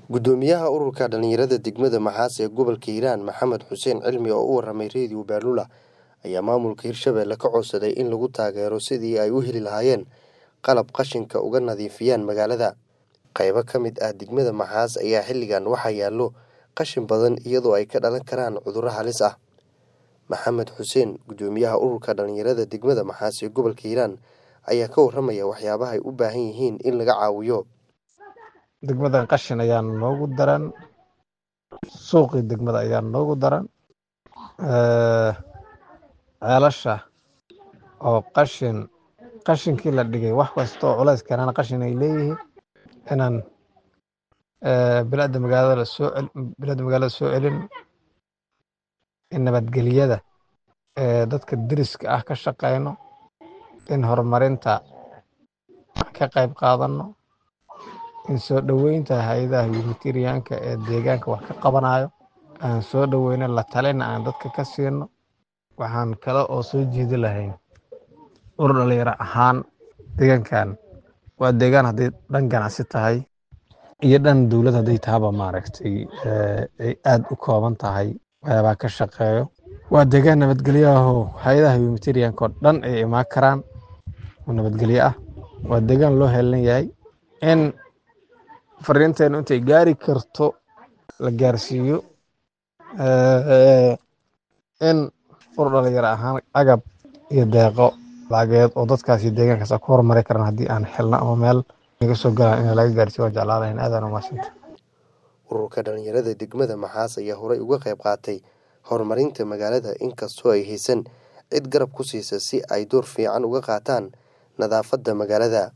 gudoomiyaha ururka dhalinyarada degmada maxaas ee gobolka hiiraan maxamed xuseen cilmi oo u waramay reediyo baalula ayaa maamulka hirshabelle ka codsaday in lagu taageero sidii ay u heli lahaayeen qalab qashinka uga nadiifiyaan magaalada qaybo ka mid ah degmada maxaas ayaa xilligan waxaa yaallo qashin badan iyadoo ay ka dhalan karaan cudurro halis ah maxamed xuseen gudoomiyaha ururka dhalinyarada degmada maxaas ee gobolka hiiraan ayaa ka waramaya waxyaabaha ay u baahan yihiin in laga caawiyo degmadan qashin ayaa noogu daran suuqii degmada ayaa noogu daran ceelasha oo qashin qashinkii la dhigay wax kasta oo culays keenana qashin ay leeyihiin inaan bilada magaalada soo bilada magaalada soo celin in nabadgelyada dadka deriska ah ka shaqeyno in horumarinta ka qayb qaadano in soo dhoweynta hay-adaha humanitarianka ee deegaanka wax ka qabanayo aan soo dhoweyno la talina aan dadka ka siino waxaan kale oo soo jeedi lahayn urur dhalinyaro ahaan deegaankan waa deegaan hadday dhan ganacsi tahay iyo dhan dowlad hadday tahaba maaragtay ay aad u kooban tahay waxyaabaa ka shaqeeyo waa deegaan nabadgelyo ahoo hay-adaha humanitarianka oo dhan ay imaan karaan oo nabadgelyo ah waa deegaan loo heelan yahay in fariinteenu intay gaari karto la gaarsiiyo in urur dhalinyaro ahaan agab iyo deeqo lacageed oo dadkaasi deegaankaas ku horumari karaan haddii aan xilno ama meel naga soo galaan in laga gaarsiiyo waan jeclaan lahayn aadaan umahadsanta ururka dhalinyarada degmada maxaas ayaa horey uga qayb qaatay horumarinta magaalada inkastoo ay haysan cid garab ku siisa si ay door fiican uga qaataan nadaafadda magaalada